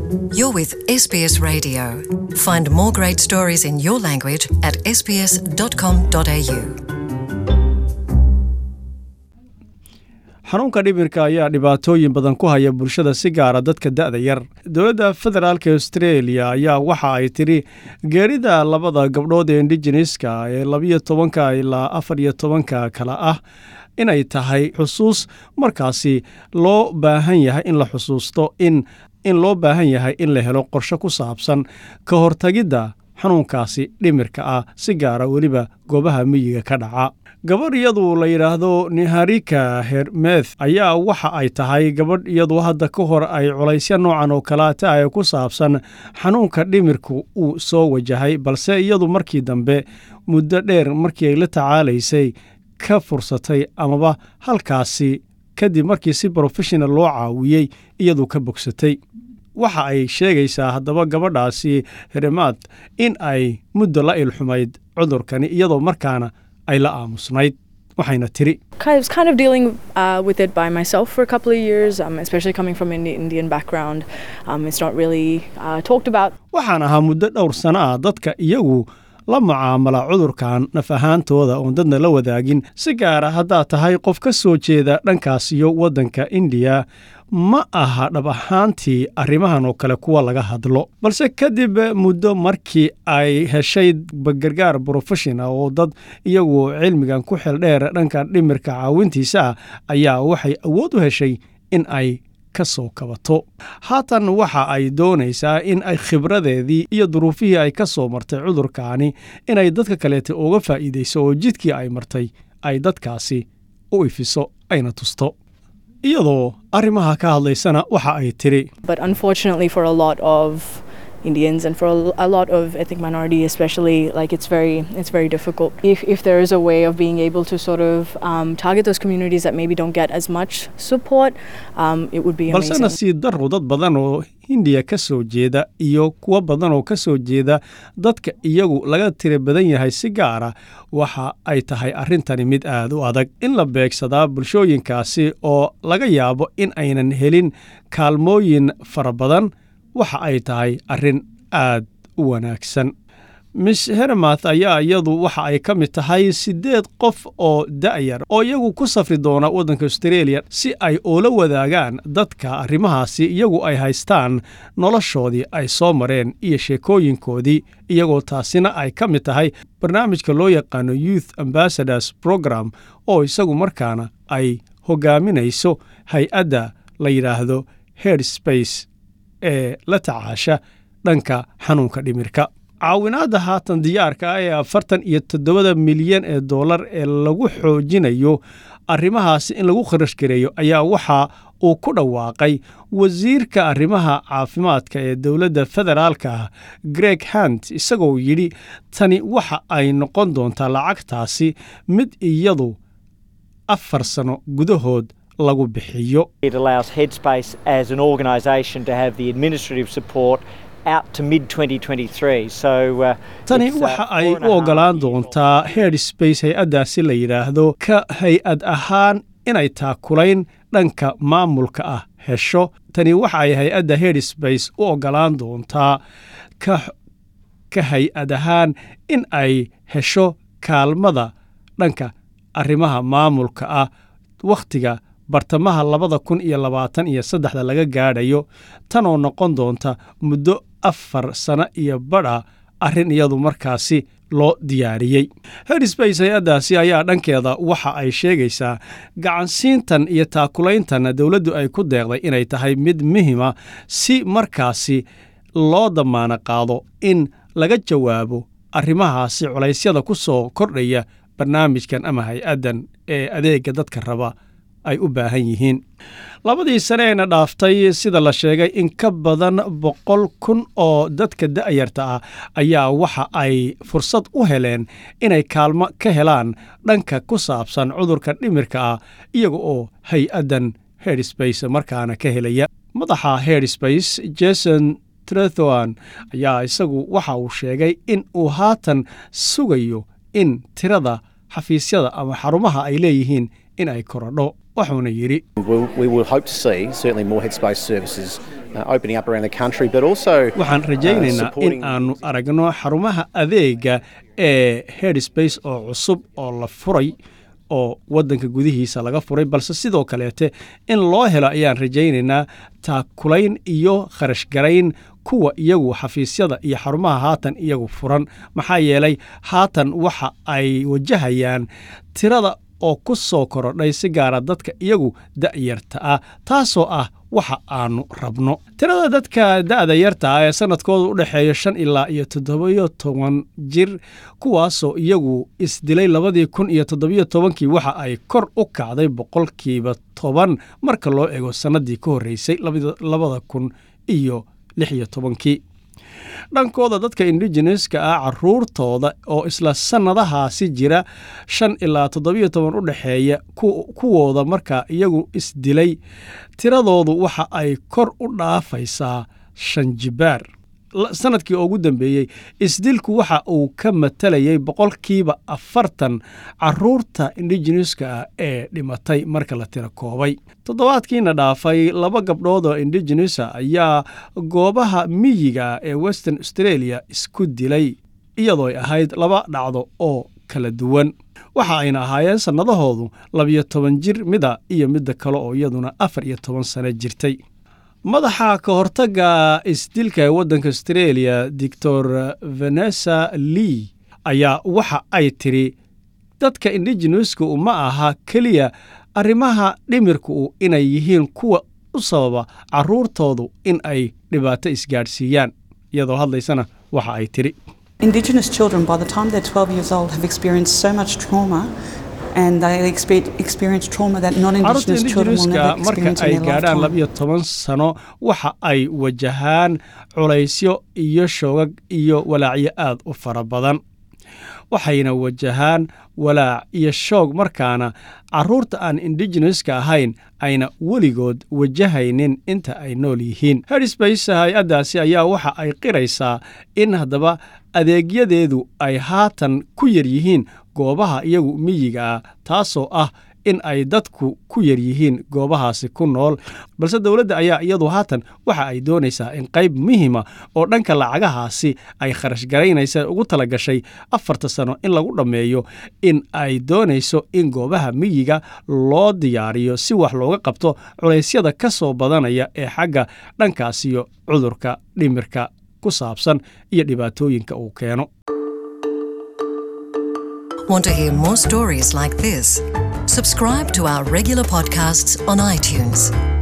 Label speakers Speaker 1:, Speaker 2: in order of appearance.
Speaker 1: You're with SBS Radio. Find more great stories in your language at sbs.com.au.
Speaker 2: xanuunka dhimirka ayaa dhibaatooyin badan ku haya bulshada si gaara dadka da'da yar dowladda federaalk australia ayaa waxa ay tidhi geerida labada gabdhood ee indigeneska ee labiyo tobanka ilaa afar iyo tobanka kale ah inay tahay xusuus markaasi loo baahan yahay in la xusuusto in in loo baahan yahay in la helo qorshe ku saabsan ka hortagidda xanuunkaasi dhimirka ah si gaara weliba goobaha miyiga ka dhaca gabadh iyadu la yidhaahdo niharika hermeth ayaa waxa ay tahay gabadh iyadu hadda ka hor ay culaysya noocan oo kalaata ee ku saabsan xanuunka dhimirku uu soo wajahay balse iyadu markii dambe muddo dheer markii ay la tacaalaysay ka fursatay amaba halkaasi kadib markii si brofeshinal loo caawiyey iyadu ka bogsatay waxa ay sheegaysaa haddaba gabadhaasi heremaad in ay muddo la ilxumayd cudurkani iyadoo markaana ay la aamusnayd waxayna tiri
Speaker 3: I was kind of dealing uh, with it by myself for a couple of years, um, especially coming from an Indian background. Um, it's not really uh, talked about.
Speaker 2: waxaan ahaa muddo dhowr sano ah dadka iyagu la mucaamala cudurkan naf ahaantooda oon dadna la wadaagin si gaara haddaad tahay qof ka soo jeeda dhankaas iyo waddanka indiya ma aha dhab ahaantii arrimahan oo kale kuwa laga hadlo balse kadib muddo markii ay heshay gargaar brofeshinal oo dad iyagu cilmigan ku xeldheer dhanka dhimirka caawintiisa ah ayaa waxay awood u heshay in ay ka soo kabato haatan waxa ay doonaysaa in ay khibradeedii iyo duruufihii ay ka soo martay cudurkaani inay dadka kaleeta uga faa'iidayso oo jidkii ay martay ay dadkaasi u ifiso ayna tusto iyadoo arrimaha ka hadlaysana waxa ay tidhi
Speaker 3: But unfortunately, for a lot of Indians and for a, a lot of ethnic minority, especially, like it's very it's very difficult. If if there is a way of being able to sort of um, target those communities that maybe don't get as much support, um, it would be
Speaker 2: balse
Speaker 3: amazing.
Speaker 2: nasiib darro dad badan oo hindiya ka soo jeeda iyo kuwo badan oo ka soo jeeda dadka iyagu laga tira badan yahay si gaara waxa ay tahay arrintani mid aad u adag in la beegsadaa bulshooyinkaasi oo laga yaabo in aynan helin kaalmooyin fara badan waxa ay tahay arrin aad u wanaagsan miss heremath ayaa iyadu waxa ay ka mid tahay siddeed qof oo da'yar oo iyagu ku safri doona waddanka australia si ay ula wadaagaan dadka arrimahaasi iyagu ay haystaan noloshoodii ay soo mareen iyo sheekooyinkoodii iyagoo taasina ay ka mid tahay barnaamijka loo yaqaano youth ambassadors program oo isagu markaana ay hogaaminayso hay-adda la yidhaahdo headspace ee la tacaasha dhanka xanuunka dhimirka caawinaadda haatan diyaarka ah ee afartan iyo toddobada milyan ee dollar ee lagu xoojinayo arrimahaasi in lagu kharash gareeyo ayaa waxa uu ku dhawaaqay wasiirka arrimaha caafimaadka ee dowladda federaalka ah greg hunt isagoo yidhi tani waxa ay noqon doontaa lacagtaasi mid iyadu afar sano gudahood lagu bixiyo
Speaker 4: It allows Headspace as an organisation to have the administrative support out to mid 2023. So uh,
Speaker 2: tani
Speaker 4: it's, uh,
Speaker 2: waxa ay
Speaker 4: four and a
Speaker 2: u
Speaker 4: half
Speaker 2: oggolaan
Speaker 4: years
Speaker 2: doontaa headspace hay-addaasi la yidhaahdo ka hay-ad ahaan inay taakulayn dhanka maamulka ah hesho tani waxa ay hay-adda headspace u oggolaan doontaa ka ka hay-ad ahaan in ay hesho kaalmada dhanka arrimaha maamulka ah wakhtiga bartamaha labada kun iyo labaatan iyo saddexda laga gaadhayo tanoo noqon doonta muddo afar sano iyo badha arrin iyadu markaasi loo diyaariyey headspace hay-addaasi ayaa dhankeeda waxa ay sheegaysaa gacansiintan iyo taakulayntan dowladdu ay ku deeqday inay tahay mid muhima si markaasi loo damaano qaado in laga jawaabo arrimahaasi culaysyada ku soo kordhaya barnaamijkan ama hay-addan ee adeega dadka raba ay u baahan yihiin labadii saneena dhaaftay sida la sheegay in ka badan boqol kun oo dadka da'yarta ah ayaa waxa ay fursad u heleen inay kaalmo ka helaan dhanka ku saabsan cudurka dhimirka ah iyaga oo hay-addan headspace markaana ka helaya madaxa headspace jason trethwan ayaa isagu waxa uu sheegay in uu haatan sugayo in tirada xafiisyada ama xarumaha ay leeyihiin in ay korodho wuxuuna yidhi
Speaker 5: We, we will hope to see certainly more headspace services uh, opening up around the country, but also
Speaker 2: waxaan rajaynaynaa in
Speaker 5: supporting-
Speaker 2: aanu aragno xarumaha adeega ee headspace oo cusub oo la furay oo waddanka gudihiisa laga furay balse sidoo kaleete in loo helo ayaan rajaynaynaa taakulayn iyo kharashgarayn kuwa iyagu xafiisyada iyo xarumaha haatan iyagu furan maxaa yeelay haatan waxa ay wajahayaan tirada oo ku soo korodhay si gaara dadka iyagu da'yarta ah taasoo ah waxa aanu rabno tirada dadka da'da yarta ah ee sanadkooda u dhexeeya shan ilaa iyo toddobiyo toban jir kuwaasoo iyagu isdilay labadii kun iyo toddobiyo tobankii waxa ay kor u kacday boqolkiiba toban marka loo ego sannadii ka horreysay labada- labada kun iyo lix iyo tobankii dhankooda dadka indigeneska ah caruurtooda oo isla sannadahaasi jira shan ilaa toddobiyo toban u dhexeeya ku- kuwooda markaa iyagu isdilay tiradoodu waxa ay kor u dhaafaysaa shan jibaar La- sanadkii ugu dambeeyey isdilku waxa uu ka matalayay boqolkiiba afartan caruurta indigeneska ah ee dhimatay marka la tiro koobay toddobaadkiina dhaafay laba gabdhood oo indigenesa ayaa goobaha miyiga ee western australia isku dilay iyadoo ay ahayd laba dhacdo oo kala duwan waxa ayna ahaayeen sannadahoodu labiyo toban jir mida iyo midda kale oo iyaduna afar iyo toban sano jirtay madaxa ka hortagga isdilka ee waddanka australia doctor vanessa lee ayaa waxa ay tiri dadka indigeneska ma aha keliya arrimaha dhimirku inay yihiin kuwa u sababa carruurtoodu in ay dhibaato isgaadhsiiyaan iyadoo hadlaysana waxa ay tiri
Speaker 6: Indigenous children, by the time they're 12 years old, have experienced so much trauma and they expe- experience trauma that non
Speaker 2: carruurta
Speaker 6: Indigenous children will
Speaker 2: indigeneska
Speaker 6: never
Speaker 2: marka
Speaker 6: experience in
Speaker 2: ay
Speaker 6: their
Speaker 2: gaadhaan
Speaker 6: lifetime.
Speaker 2: labiyo toban sano waxa ay wajahaan culaysyo iyo shoogag iyo walaacyo aad u fara badan waxayna wajahaan walaac iyo shoog markaana carruurta aan indigeneska ahayn ayna weligood wajahaynin inta ay nool yihiin headspace hay-addaasi ayaa waxa ay qiraysaa in haddaba adeegyadeedu ay haatan ku yar yihiin goobaha iyagu miyiga ah taasoo ah in ay dadku ku yar yihiin goobahaasi ku nool balse dowladda ayaa iyadu haatan waxa ay doonaysaa in qayb muhima oo dhanka lacagahaasi ay kharash garaynaysa ugu talagashay afarta sano in lagu dhammeeyo in ay doonayso in goobaha miyiga loo diyaariyo si wax looga qabto culaysyada ka soo badanaya ee xagga dhankaasiyo cudurka dhimirka ku saabsan iyo dhibaatooyinka uu keeno
Speaker 1: Want to hear more stories like this? Subscribe to our regular podcasts on iTunes.